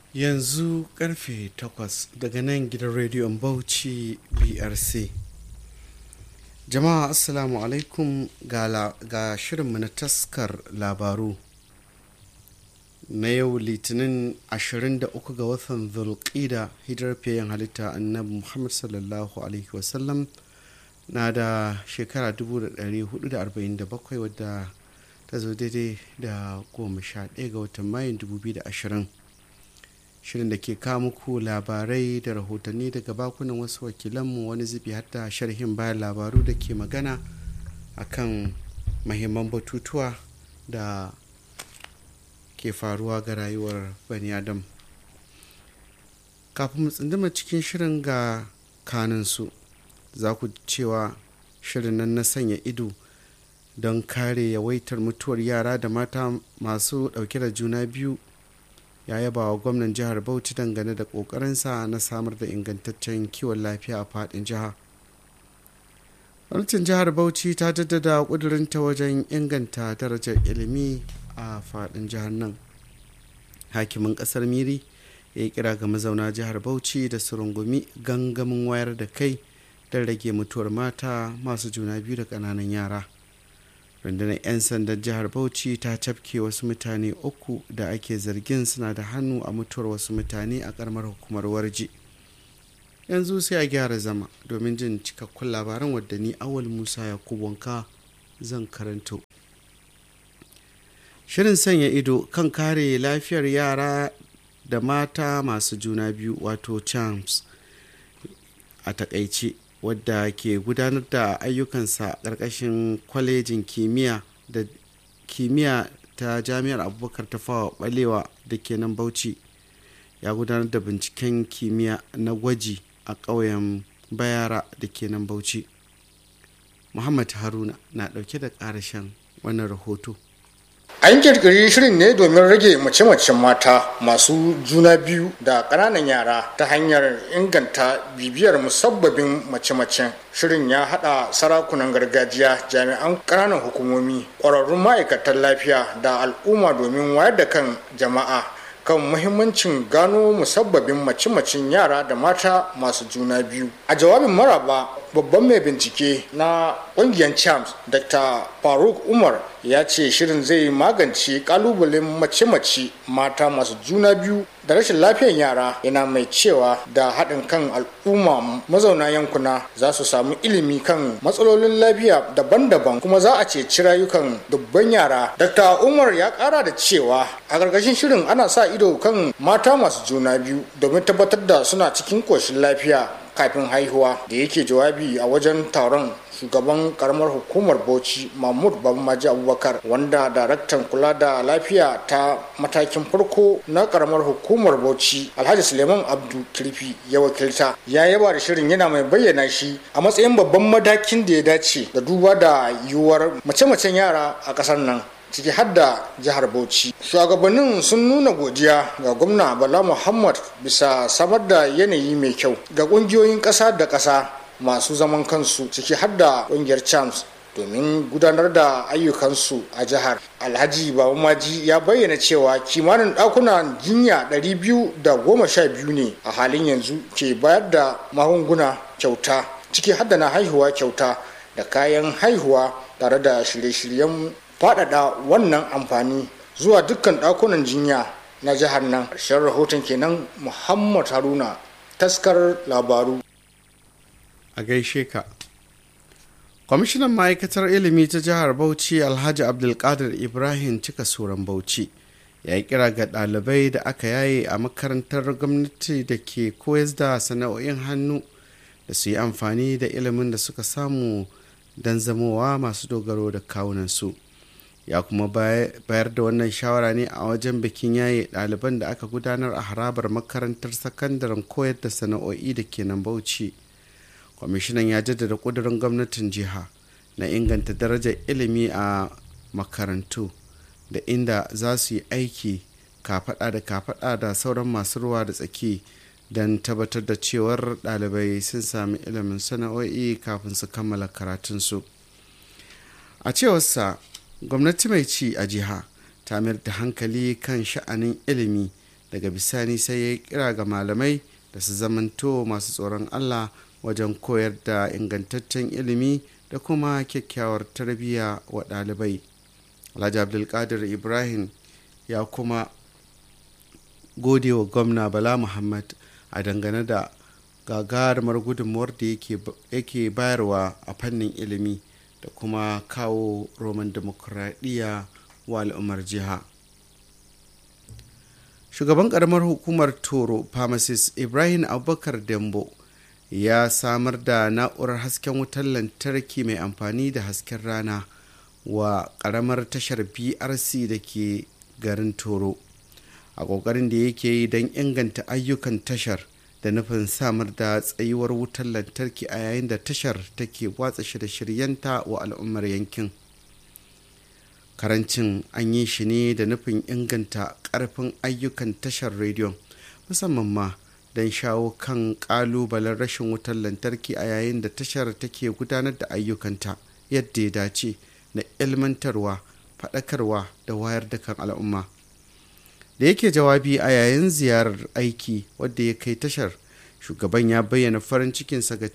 yanzu karfe 8 daga nan gidan rediyon bauchi brc jama'a assalamu alaikum ga shirinmu na taskar labaru na yau litinin 23 ga watan zulqida hijirar fiye halitta annabi muhammad sallallahu alaihi wasallam na da shekara 1447 wadda ta zo daidai da 11 ga watan mayun 2020 shirin da ke kawo muku labarai da rahotanni daga bakunan wasu wakilanmu wani zubi hatta sharhin bayan labaru da ke magana akan mahimman batutuwa da ke faruwa ga rayuwar bani adam kafin mu tsindima cikin shirin ga kanunsu za ku cewa shirin nan na sanya ido don kare yawaitar mutuwar yara da mata masu dauke da juna biyu ya yaba wa gwamnan jihar bauchi dangane da kokarinsa na samar da ingantaccen kiwon lafiya a fadin jiha gwamnatin jihar bauchi ta jaddada kudurinta wajen inganta darajar ilimi a fadin jihar nan hakimin kasar miri ya yi kira ga mazauna jihar bauchi da su rungumi gangamin wayar da kai don rage mutuwar mata masu juna biyu da ƙananan yara rundunar 'yan sandan jihar bauchi ta cafke wasu mutane uku da ake zargin suna da hannu a mutuwar wasu mutane a karamar hukumar warji yanzu sai a gyara zama domin jin cikakkun labaran wadda ni awal musa yakubu wanka zan karanto shirin sanya ido kan kare lafiyar yara da mata masu juna biyu wato champs a takaice wadda ke gudanar da ayyukansa ƙarƙashin kwalejin kimiyya da kimiyya ta jami'ar abubakar ta fawa balewa da ke nan bauchi ya gudanar da binciken kimiyya na gwaji a ƙauyen bayara da ke nan bauchi muhammad haruna na ɗauke da ƙarashen wannan rahoto An kirkiri shirin ne domin rage mace-macen mata masu juna biyu da ƙananan yara ta hanyar inganta bibiyar musabbabin mace-macen. Shirin ya haɗa sarakunan gargajiya, jami'an ƙananan hukumomi, ƙwararrun ma'aikatan lafiya da al'umma domin wayar da kan jama'a kan muhimmancin gano musabbabin mace-macen yara da mata masu juna biyu. A jawabin maraba babban mai bincike na ƙungiyar champs dr faruk umar ya ce shirin zai magance kalubalen mace-mace mata masu juna biyu da rashin lafiyan yara yana mai cewa da haɗin kan al'umma mazauna yankuna za su samu ilimi kan matsalolin lafiya daban-daban kuma za a ceci rayukan dubban yara dr umar ya ƙara da cewa a ƙarƙashin shirin ana sa ido kan mata masu juna biyu domin tabbatar da suna cikin ƙoshin lafiya kafin haihuwa da yake jawabi a wajen taron shugaban karamar hukumar bauchi mahmud babmaji abubakar wanda daraktan kula da lafiya ta matakin farko na karamar hukumar bauchi alhaji suleiman abdu kirfi ya wakilta ya yaba da shirin yana mai bayyana shi a matsayin babban matakin da ya dace da duba da yiwuwar mace-macen yara a ƙasar nan ciki har da jihar bauchi shugabannin sun nuna godiya ga gwamna bala muhammad bisa samar da yanayi mai kyau ga kungiyoyin ƙasa da ƙasa masu zaman kansu ciki har da ƙungiyar champs domin gudanar da ayyukansu a jihar alhaji babamaji ya bayyana cewa kimanin ɗakunan jinya 212 ne a halin yanzu ke bayar da magunguna kyauta ciki har da na haihuwa kyauta da kayan haihuwa tare da shirye-shiryen faɗaɗa wannan amfani zuwa dukkan ɗakunan jinya na jihar nan ƙarshen rahoton kenan muhammad haruna taskar labaru a gaishe ka kwamishinan ma'aikatar ilimi ta jihar bauchi alhaji abdulkadir ibrahim cika suran bauchi ya yi kira ga ɗalibai da aka yaye a makarantar gwamnati da ke koyar da sana'o'in hannu da su yi amfani da ilimin da suka samu don zamowa masu dogaro da kawunansu ya kuma bayar da wannan shawara ne a wajen bikin yaye ɗaliban da aka gudanar a harabar makarantar sakandaren koyar da sana'o'i da ke nan bauchi kwamishinan ya jaddada ƙudurin gwamnatin jiha na inganta darajar ilimi a makarantu da inda za su yi aiki kafaɗa da kafaɗa da sauran masu ruwa da tsaki don tabbatar da cewar ɗalibai sun sami ilimin sana'o'i kafin su kammala karatunsu a cewarsa gwamnati mai ci a jiha ta mayar da hankali kan sha'anin ilimi daga bisani sai ya kira ga malamai da su zamanto masu tsoron allah wajen koyar da ingantaccen ilimi da kuma kyakkyawar tarbiyya wa ɗalibai alhaji abdulkadir ibrahim ya kuma gode wa gwamna bala muhammad a dangane da gagarumar gudunmuwar da yake bayarwa a fannin ilimi da kuma kawo roman demokuraɗiyya wa al'ummar jiha shugaban karamar hukumar toro pharmacist ibrahim abubakar dembo ya samar da na'urar hasken wutar lantarki mai amfani da hasken rana wa karamar tashar brc da ke garin toro a kokarin da yake yi don inganta ayyukan tashar da nufin samar da tsayuwar wutar lantarki a yayin da tashar take watsa shirye-shiryenta wa al'ummar yankin karancin an yi shi ne da nufin inganta karfin ayyukan tashar rediyon musamman ma don shawo kan kalubalen rashin wutar lantarki a yayin da tashar take gudanar da ayyukanta yadda ya dace na ilmantarwa faɗakarwa da wayar da kan al'umma da yake jawabi a yayin ziyarar aiki wadda ya kai tashar shugaban ya bayyana farin cikinsa ga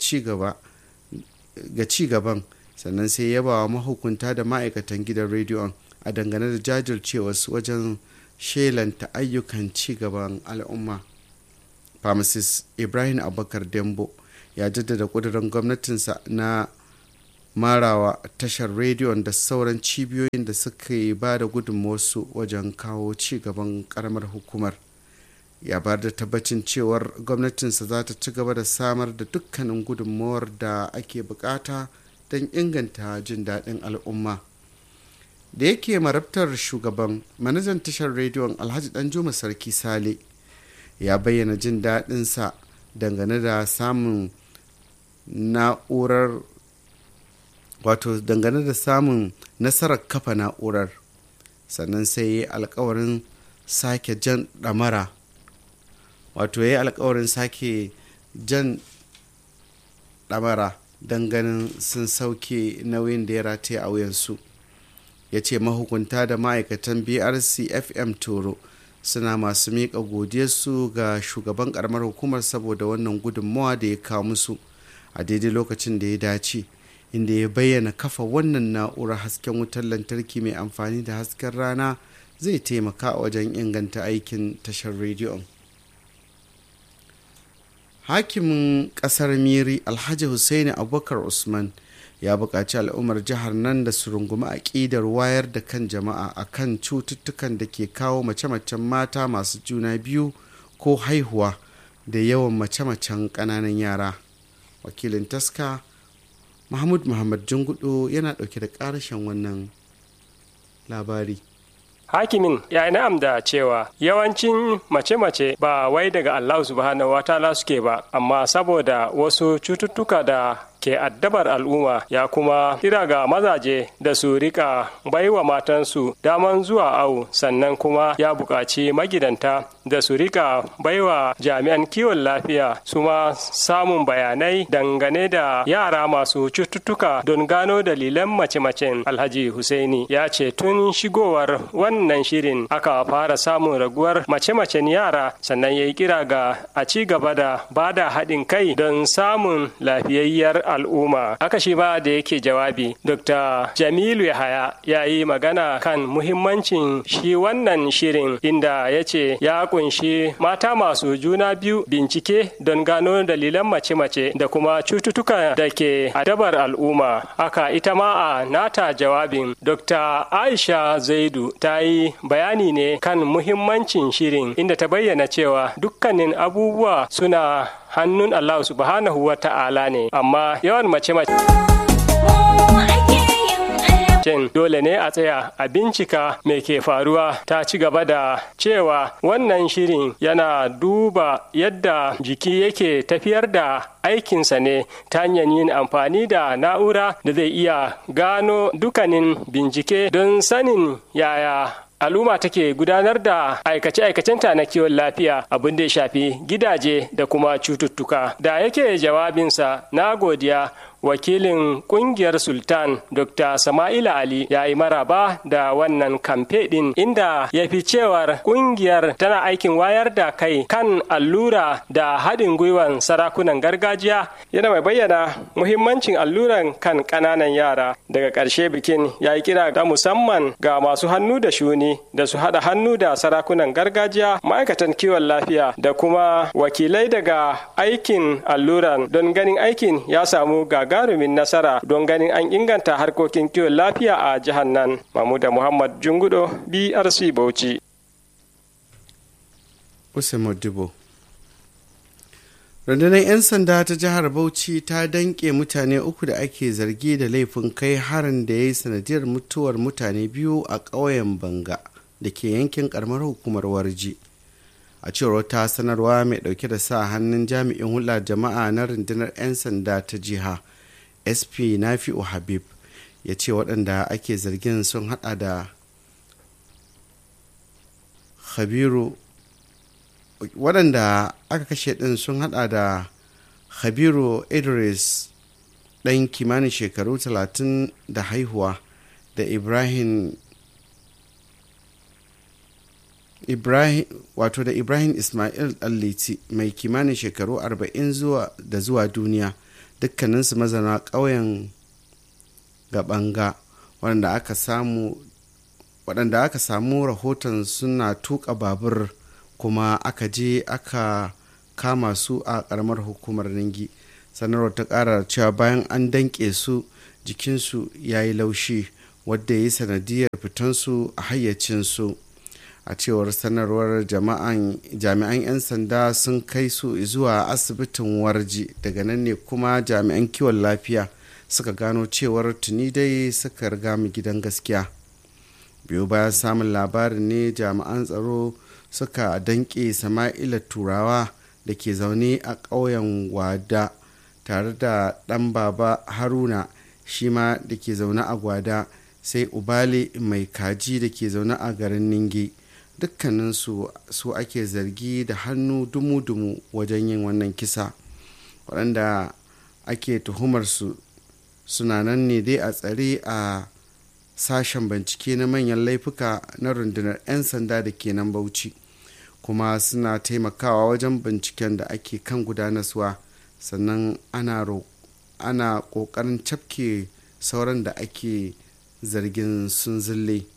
ci gaban sannan sai ya bawa mahukunta da ma'aikatan gidan rediyon a dangane da jajircewarsu wajen shelanta ayyukan ci gaban al'umma pharmacist ibrahim abubakar dembo ya jaddada kudurin gwamnatinsa na marawa tashar rediyon da sauran cibiyoyin da suka yi ba da gudunmuwarsu wajen kawo ci gaban karamar hukumar ya ba da tabbacin cewar gwamnatinsa za ta ci gaba da samar da dukkanin gudunmuwar da ake bukata don inganta jin daɗin al'umma da yake marabtar shugaban manajan tashar rediyon alhaji danjuma sarki sale ya bayyana jin daɗinsa dangane da samun na'urar wato dangane da samun nasarar kafa na'urar sannan sai ya yi alkawarin sake jan ɗamara wato ya yi alkawarin sake jan ɗamara don ganin sun sauke nauyin da ya rataya a wuyansu ya ce mahukunta da ma'aikatan brc fm toro suna masu miƙa godiyarsu ga shugaban ƙaramar hukumar saboda wannan gudunmawa da ya kawo musu a daidai lokacin da ya dace inda ya bayyana kafa wannan na'urar hasken wutar lantarki mai amfani da hasken rana zai taimaka wajen inganta aikin tashar rediyon hakimin kasar miri alhaji hussaini abubakar usman ya buƙaci al'ummar jihar nan da su rungumi aƙidar wayar da kan jama'a a kan cututtukan da ke kawo mace-macen mata masu juna biyu ko haihuwa da yawan mace-macen ƙananan yara wakilin taska mahmud muhammad jungudu yana ɗauke da ƙarashen wannan labari hakimin ya yi na'am da cewa yawancin mace-mace ba wai daga Allah subhanahu wa ta'ala suke ba amma saboda wasu cututtuka da ke addabar al'umma ya kuma kira ga mazaje da su rika baiwa matansu daman zuwa awu sannan kuma ya buƙaci magidanta da su rika baiwa jami'an kiwon lafiya su ma samun bayanai dangane da yara masu cututtuka don gano dalilan mace-macen alhaji husaini ya ce tun shigowar wannan shirin aka fara samun raguwar mace-macen yara sannan ya yi kira ga a ci gaba da bada haɗin kai don samun lafiyayyar al'umma aka shi ba da yake jawabi dr jamilu yahaya ya yi magana kan muhimmancin shi wannan shirin inda ya ce ya kunshi mata masu juna biyu bincike don gano dalilan mace-mace da kuma cututtuka da ke adabar al'umma aka ita ma a nata jawabin dr aisha zaidu ta yi bayani ne kan muhimmancin shirin inda ta bayyana cewa dukkanin abubuwa suna hannun Allah subhanahu wa ta'ala ne amma yawan mace-mace dole ne a tsaya a bincika me ke faruwa ta ci gaba da cewa wannan shirin yana duba yadda jiki yake tafiyar da aikinsa ne ta hanyar yin amfani da na'ura da zai iya gano dukanin bincike don sanin yaya al'umma take gudanar da aikace-aikacenta na kiwon lafiya abin da ya shafi gidaje da kuma cututtuka da yake jawabinsa na godiya wakilin kungiyar sultan dr sama'ila ali ya yi maraba da wannan kamfe din inda ya fi cewar kungiyar tana aikin wayar da kai kan allura da haɗin gwiwan sarakunan gargajiya yana mai bayyana muhimmancin alluran kan ƙananan yara daga ƙarshe bikin ya yi kira da musamman ga masu hannu da shuni da su haɗa hannu da sarakunan gargajiya ma'aikatan kiwon lafiya da kuma wakilai daga aikin alluran don ganin aikin ya samu gagarumin nasara don ganin an inganta harkokin kiwon lafiya a jihar nan mamuda muhammad jungudo brc bauchi rundunar 'yan sanda ta jihar bauchi ta danke mutane uku da ake zargi da laifin kai harin da ya yi sanadiyar mutuwar mutane biyu a ƙauyen banga da ke yankin karamar hukumar warji a cewar ta sanarwa mai dauke da sa hannun jami'in hula jama'a na rundunar 'yan sanda ta jiha sp nafi'u habib ya ce waɗanda ake zargin sun hada da habiru waɗanda aka kashe ɗin sun hada da habiru idris ɗan kimanin shekaru 30 da haihuwa da ibrahim ibrahim wato da ibrahim ismail alliti mai kimanin shekaru 40 zuwa da zuwa duniya dukkaninsu mazana ƙauyen gabanga waɗanda aka samu waɗanda aka samu rahoton suna tuka babur kuma aka je aka kama su a ƙaramar hukumar ningi sanarwar ta ƙara cewa bayan an danƙe su jikinsu ya yi laushi wadda ya yi sanadiyar fitansu a hayyacinsu a cewar sanarwar jami'an 'yan sanda sun kai su zuwa asibitin warji daga nan ne kuma jami'an kiwon lafiya suka gano cewar tuni dai suka riga mu gidan gaskiya biyu bayan samun labarin ne jami'an tsaro suka danƙe sama'ila turawa da ke zaune a ƙauyen wada tare da ɗan baba haruna shi ma da ke zaune a gwada sai ubale mai kaji da ke zaune a garin ninge dukkaninsu su ake zargi da hannu dumu-dumu wajen yin wannan kisa waɗanda ake tuhumarsu suna nan ne dai a tsare a sashen bincike na manyan laifuka na rundunar 'yan sanda da ke nan bauchi kuma suna taimakawa wajen binciken da ake kan gudanarwa sannan ana ana ƙoƙarin cafke sauran da ake zargin sun zille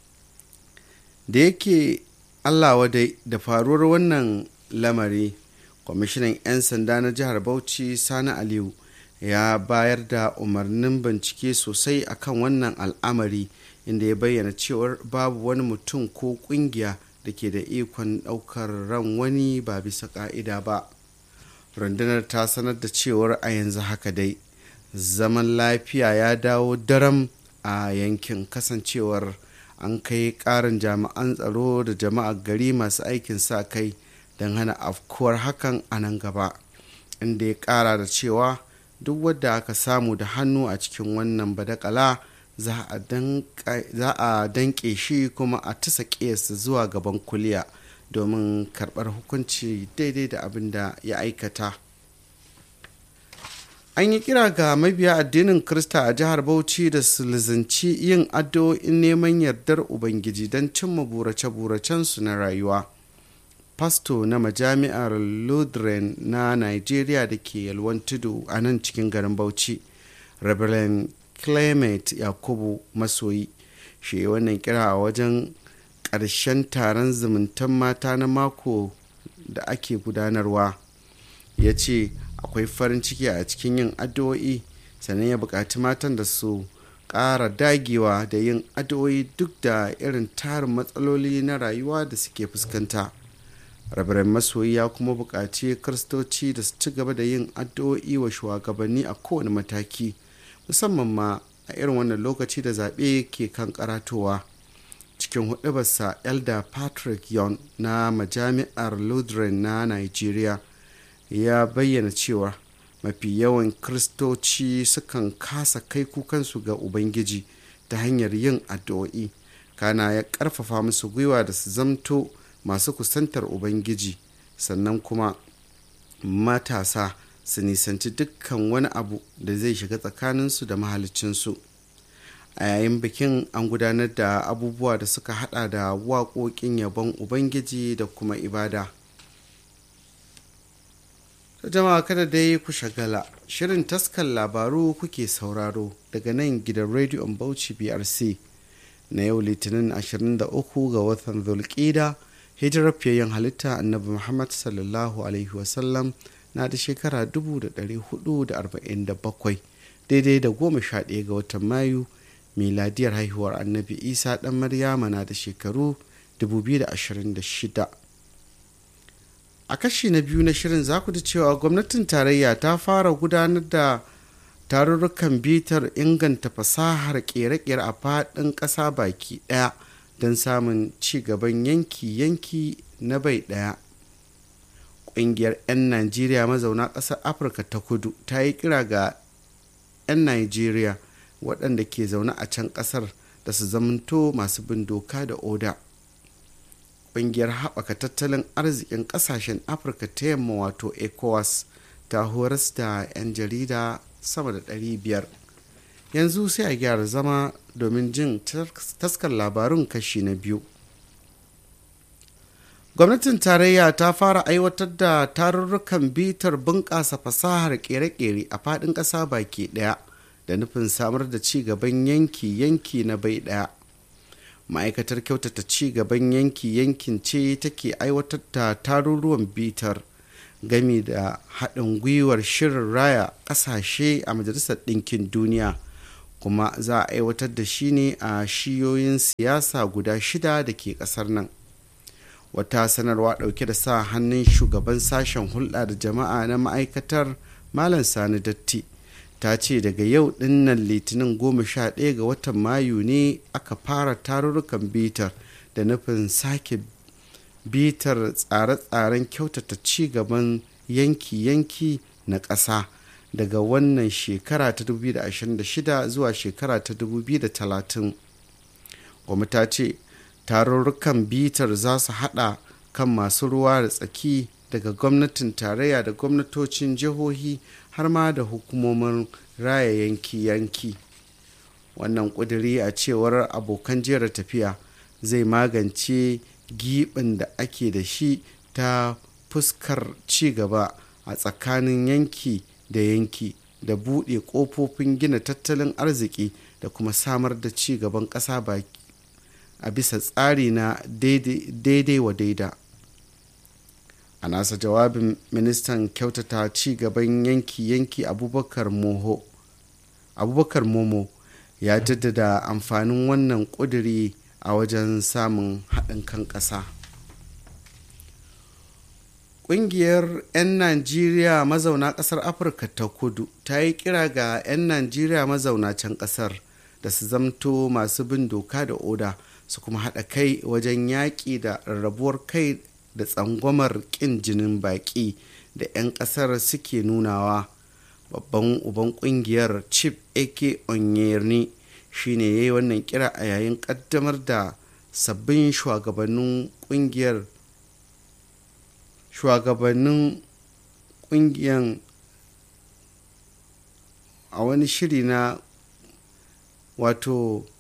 da yake allah wadai da faruwar wannan lamari kwamishinan 'yan sanda na jihar bauchi sani aliyu ya bayar da umarnin bincike sosai akan wannan al'amari inda ya bayyana cewar babu wani mutum ko kungiya da ke da ikon daukar ran wani ba bisa ka'ida ba rundunar ta sanar da cewar a yanzu haka dai zaman lafiya ya dawo daram a yankin kasancewar an kai karin jami'an tsaro da jama'ar gari masu aikin sa kai don hana afkuwar hakan a nan gaba inda ya kara da cewa duk wadda aka samu da hannu a cikin wannan badakala za a danƙe shi kuma a tasa ƙiyarsa zuwa gaban kuliya domin karɓar hukunci daidai da abin da ya aikata an yi kira ga mabiya addinin krista a jihar bauchi da su lizanci yin addu'o'in neman yardar ubangiji don cimma burace-buracensu na rayuwa pasto na majami'ar lutheran na nigeria da ke yalwan tudu a nan cikin garin bauchi reverend clement yakubu masoyi shi wannan kira a wajen ƙarshen taron zumuntan mata na mako da ake gudanarwa ya ce akwai farin ciki a cikin yin addu'o'i sannan ya buƙaci matan da su ƙara dagewa da yin addu'o'i duk da irin tarin matsaloli na rayuwa da suke fuskanta rabarin masoyi ya kuma buƙaci kiristoci da su ci gaba da yin addu'o'i wa shugabanni a kowane mataki musamman ma a irin wannan lokaci da zaɓe ke kan karatowa cikin hudubarsa elder patrick yon na majami'ar lutheran na nigeria ya bayyana cewa mafi yawan kristoci sukan kasa kai kukansu ga ubangiji ta hanyar yin addu'o'i kana ya karfafa musu gwiwa da su zamto masu kusantar ubangiji sannan kuma matasa su nisanci dukkan wani abu da zai shiga tsakaninsu da mahalicinsu a yayin bikin an gudanar da abubuwa da suka hada da waƙoƙin yabon ubangiji da kuma ibada jama'a kada dai ku shagala shirin taskar labaru kuke sauraro daga nan gidan rediyon bauchi brc na yau litinin 23 ga watan zulkida hijirar fiyayyen halitta annabi muhammad sallallahu alaihi wasallam na da shekara 447 daidai da 11 ga watan mayu miladiyar haihuwar annabi isa dan maryama na da shekaru 2026 a kashi na biyu na shirin za ku ji cewa gwamnatin tarayya ta fara gudanar da tarurrukan bitar inganta fasahar kere-kere a faɗin ƙasa baki ɗaya don samun ci gaban yanki-yanki na bai ɗaya ƙungiyar 'yan najeriya mazauna ƙasar afirka ta kudu ta yi kira ga 'yan najeriya waɗanda ke zaune a can ƙasar da su zamanto masu bin doka da oda ƙungiyar haɓaka tattalin arzikin ƙasashen afirka ta yamma wato ecowas ta horas da 'yan jarida sama da 500 yanzu sai a gyara zama domin jin taskar labarun kashi na biyu gwamnatin tarayya ta fara aiwatar da tarurrukan bitar bunƙasa fasahar ƙere-ƙere a faɗin ƙasa baki ɗaya da nufin samar da ci gaban yanki-yanki na bai ɗaya ma'aikatar kyautata ci gaban yanki-yankin ce take aiwatar da tarurruwan bitar gami da haɗin gwiwar shirin raya ƙasashe a majalisar ɗinkin duniya kuma za a aiwatar da shi ne a shiyoyin siyasa guda shida da ke ƙasar nan wata sanarwa ɗauke da sa hannun shugaban sashen hulɗa da jama'a na ma'aikatar malam sani datti ta ce daga yau dinnan litinin goma sha ɗaya ga watan mayu ne aka fara tarurrukan bitar da nufin sake bitar tsare-tsaren kyautata ci gaban yanki-yanki na ƙasa daga wannan shekara ta 2026 zuwa shekara ta 2030 gwamnati ce tarurrukan bitar za su hada kan masu ruwa da tsaki daga gwamnatin tarayya da gwamnatocin jihohi har ma da hukumomin raya yanki-yanki wannan ƙuduri a cewar abokan jera tafiya zai magance giɓin da ake da shi ta fuskar ci gaba a tsakanin yanki da yanki da buɗe ƙofofin gina tattalin arziki da kuma samar da ci gaban ƙasa baki a bisa tsari na daidai wa daida a nasa jawabin ministan kyautata ci gaban yanki-yanki abubakar moho abubakar momo ya jaddada amfanin wannan ƙuduri a wajen samun haɗin kan ƙasa ƙungiyar 'yan najeriya mazauna ƙasar afirka ta kudu ta yi kira ga 'yan najeriya mazauna can ƙasar da su zamto masu bin doka da oda su kuma haɗa kai wajen yaƙi da rarrabuwar kai da tsangwamar ƙin jinin baƙi da 'yan ƙasar suke nunawa babban uban ƙungiyar chief ake onyerni shine ya yi wannan kira a yayin ƙaddamar da sabbin shugabannin ƙungiyar shugabannin ƙungiyar a wani shiri na wato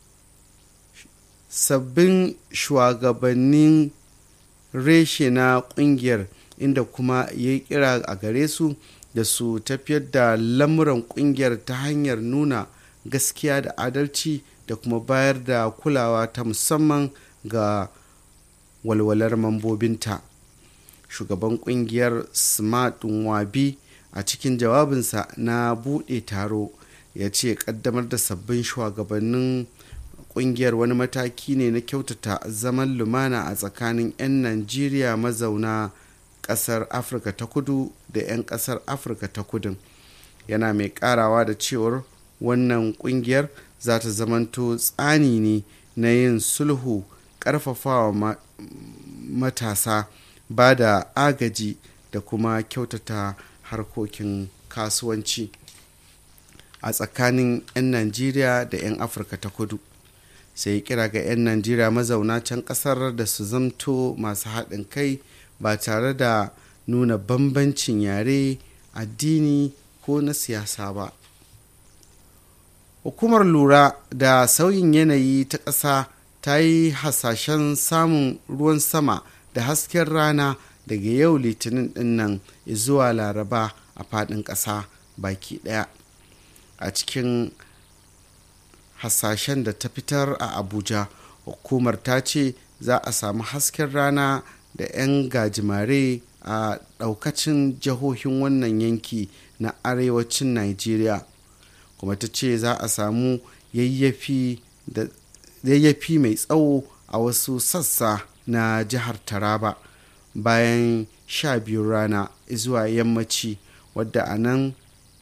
sabbin shugabannin reshe na kungiyar inda kuma ya yi kira a gare su da su tafiyar da lamuran kungiyar ta hanyar nuna gaskiya da adalci da kuma bayar da kulawa ta musamman ga walwalar mambobinta shugaban kungiyar smart wabi a cikin jawabinsa na buɗe taro ya ce kaddamar da sabbin shugabannin kungiyar wani mataki ne na kyautata zaman lumana a tsakanin 'yan najeriya mazauna kasar afirka ta kudu da 'yan kasar afirka ta kudin yana mai karawa da cewar wannan kungiyar za ta zamanto tsani ne na yin sulhu karfafawa matasa ba da agaji da kuma kyautata harkokin kasuwanci a tsakanin 'yan najeriya da 'yan afirka ta kudu sai kira ga 'yan najeriya mazauna can kasar da su zamto masu haɗin kai ba tare da nuna bambancin yare addini ko na siyasa ba hukumar lura da sauyin yanayi ta ƙasa ta yi hasashen samun ruwan sama da hasken rana daga yau litinin dinnan zuwa laraba a faɗin ƙasa baki ɗaya a cikin hasashen da ta fitar a abuja hukumar ta ce za a samu hasken rana da 'yan gajimare a ɗaukacin jihohin wannan yanki na arewacin nigeria kuma ta ce za a samu yayyafi mai tsawo a wasu sassa na jihar taraba bayan sha biyu rana zuwa yammaci wadda a nan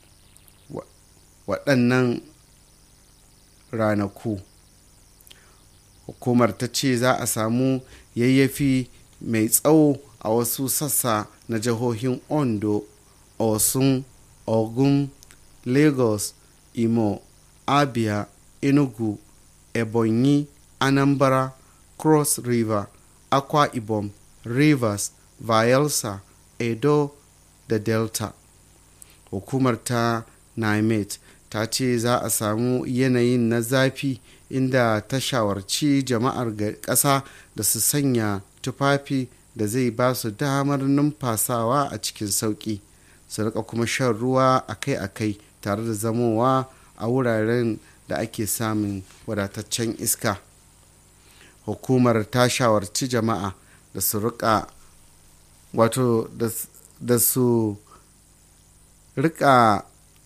waɗannan ranaku hukumar ta ce za a samu yayyafi mai tsawo a wasu sassa na jihohin ondo osun ogun lagos imo abia enugu ebonyi anambra cross river akwa ibom rivers bayelsa edo da delta hukumar ta nimet ta ce za a samu yanayin na zafi inda ta shawarci jama'ar ƙasa da su sanya tufafi da zai ba su damar numfasawa a cikin sauƙi su rika kuma shan ruwa akai-akai tare da zamowa a wuraren da ake samun wadataccen iska hukumar ta shawarci jama'a da su rika wato da su rika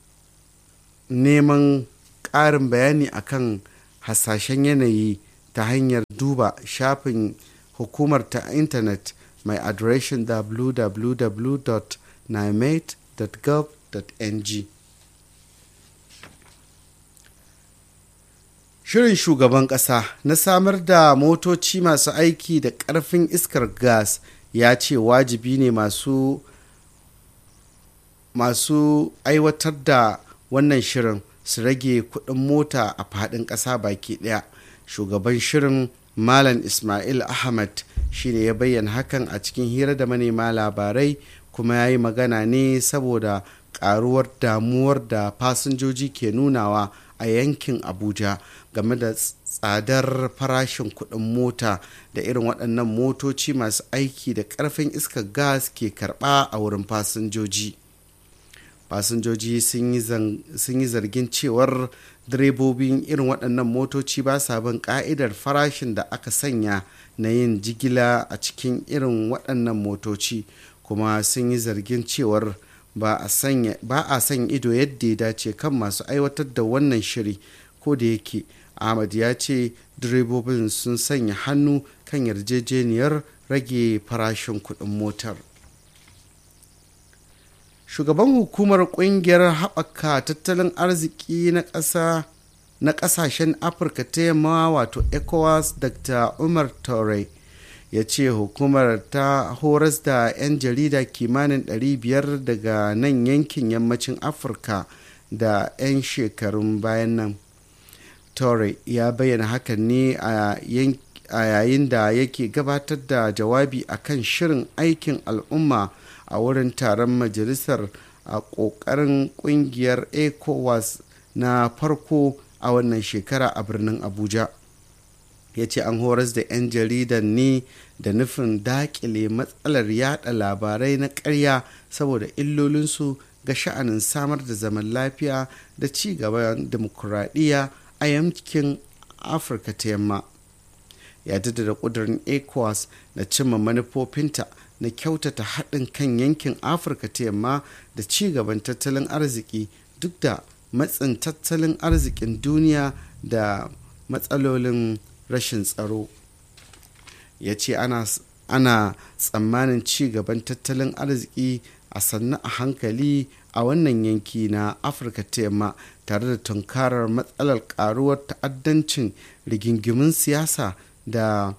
neman ƙarin bayani akan hasashen yanayi ta hanyar duba shafin hukumar ta intanet mai adireshin www.nimet.gov.ng shirin shugaban ƙasa na samar da motoci masu aiki da ƙarfin iskar gas ya ce wajibi ne masu masu aiwatar da wannan shirin su rage kuɗin mota a faɗin ƙasa baki ɗaya shugaban shirin malam ismail ahmad shine ya bayyana hakan a cikin hira da manema labarai kuma ya yi magana ne saboda ƙaruwar damuwar da fasinjoji ke nunawa a yankin abuja game da tsadar farashin kuɗin mota da irin waɗannan motoci masu aiki da ƙarfin iskar gas ke karɓa a wurin fasinjoji fasinjoji sun yi zargin cewar direbobin irin waɗannan motoci ba sa bin ƙa'idar farashin da aka sanya na yin jigila a cikin irin waɗannan motoci kuma sun yi zargin cewar ba a sanya ido yadda ya dace kan masu aiwatar da wannan shiri ko da yake ahmad ya ce direbobin sun sanya hannu kan yarjejeniyar rage farashin kuɗin motar shugaban hukumar kungiyar haɓaka tattalin arziki na ƙasa na ƙasashen afirka ta yamma wato ecowas dr umar taure ya ce hukumar ta horas da 'yan jarida kimanin 500 daga nan yankin yammacin afirka da 'yan shekarun bayan nan taure ya bayyana hakan ne a yayin da yake gabatar da jawabi akan shirin aikin al'umma a wurin taron majalisar a ƙoƙarin ƙungiyar ecowas na farko a wannan shekara a birnin abuja ya ce an horas da 'yan jaridan ne da nufin daƙile matsalar yada labarai na ƙarya saboda illolinsu ga sha'anin samar da zaman lafiya da ci gaban demokuraɗiyya a yankin afirka ta yamma ya da ƙudurin ecowas na cimma manufofinta na kyautata haɗin kan yankin afirka ta yamma da ci gaban tattalin arziki duk da matsin tattalin arzikin duniya da matsalolin rashin tsaro ya ce ana, ana tsammanin ci gaban tattalin arziki a sannu a hankali a wannan yanki na afirka ta yamma tare da tunkarar matsalar karuwar ta'addancin rigingimin siyasa da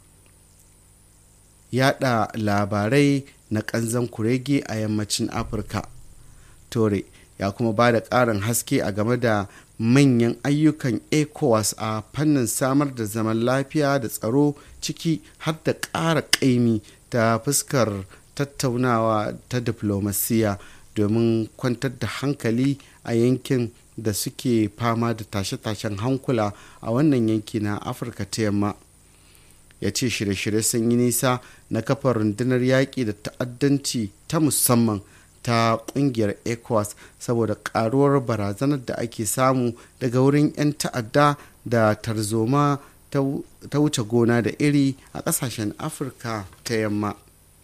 yada labarai na kanzan kurege a yammacin afirka tore ya kuma ba da ƙarin haske a game da manyan ayyukan ecowas a fannin samar da zaman lafiya da tsaro ciki har da ƙara ƙaimi ta fuskar tattaunawa ta diplomasiya domin kwantar da hankali a yankin da suke fama da tashe-tashen hankula a wannan yanki na afirka ta yamma ya ce shirye-shirye sun yi nisa na kafa rundunar yaƙi da ta'addanci ta musamman ta ƙungiyar ecowas saboda ƙaruwar barazanar da ake samu daga wurin 'yan ta'adda da tarzoma ta wuce gona da iri a ƙasashen afirka ta yamma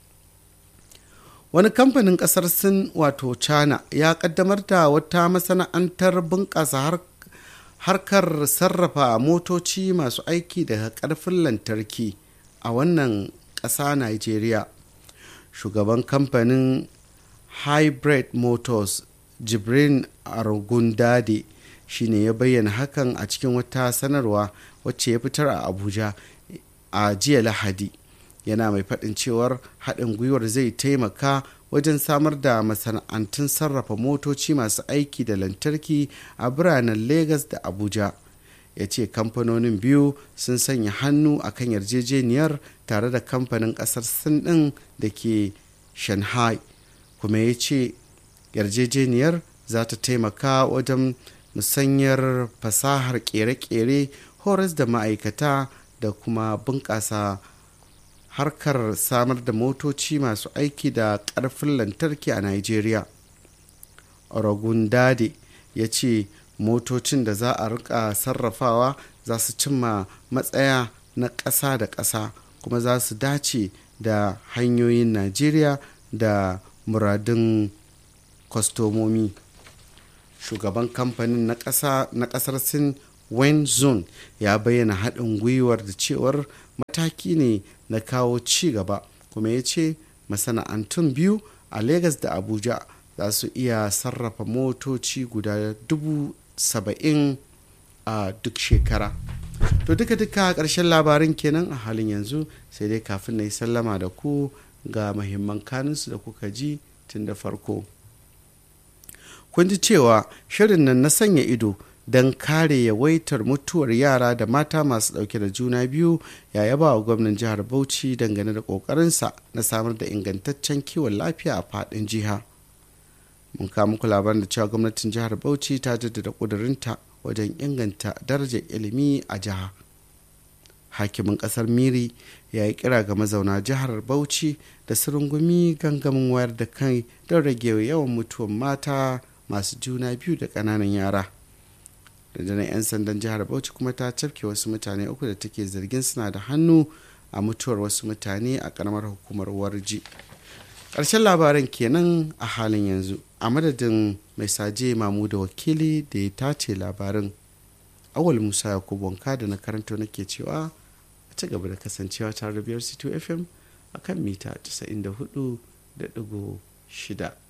wani kamfanin kasar sin wato china ya kaddamar da wata masana'antar bunƙasa harkar sarrafa motoci masu aiki daga ƙarfin lantarki a wannan ƙasa nigeria shugaban kamfanin hybrid motors jibrin argundade shine ya bayyana hakan a cikin wata sanarwa wacce ya fitar a abuja a jiya lahadi yana mai faɗin cewar haɗin gwiwar zai taimaka wajen samar da masana'antun sarrafa motoci masu aiki da lantarki a biranen Legas da abuja ya ce kamfanonin biyu sun sanya hannu a kan yarjejeniyar tare da kamfanin ƙasar sin ɗin da ke shanghai kuma ya ce yarjejeniyar za ta taimaka wajen musanyar fasahar kere-kere horas da ma'aikata da kuma bunƙasa harkar samar da motoci masu aiki da ƙarfin lantarki a nigeria Dade ya ce motocin da za a rika sarrafawa za su cimma matsaya na ƙasa da ƙasa kuma za su dace da hanyoyin nigeria da muradun kwastomomi shugaban kamfanin na ƙasar sin wenzone ya bayyana haɗin gwiwar da cewar mataki ne na kawo ci gaba kuma ya ce masana'antun biyu a Legas da Abuja za su iya sarrafa motoci guda dubu saba'in a duk shekara. To duka duka ƙarshen labarin kenan a halin yanzu sai dai kafin na yi sallama da ku ga mahimman kanunsu da kuka ji tun da farko. Kun ji cewa shirin nan na sanya ido don kare yawaitar mutuwar yara da mata masu dauke da juna biyu ya yaba wa gwamnan jihar bauchi dangane da kokarinsa na samar da ingantaccen kiwon lafiya a fadin jiha mun kawo muku labarin da cewa gwamnatin jihar bauchi ta jaddada kudurinta wajen inganta darajar ilimi a jiha hakimin kasar miri ya yi kira ga mazauna jihar bauchi da su rungumi gangamin wayar da kai don rage yawan mutuwar mata masu juna biyu da ƙananan yara rundunar 'yan sandan jihar bauchi kuma ta cafke wasu mutane uku da take zargin suna da hannu a mutuwar wasu mutane a karamar hukumar warji ƙarshen labaran kenan a halin yanzu a madadin mai saje mamu da wakili da ya tace labarin awal musa yakubu wanka da na karanto nake cewa a ci gaba da kasancewa tare da biyar c2 fm a kan mita 94.6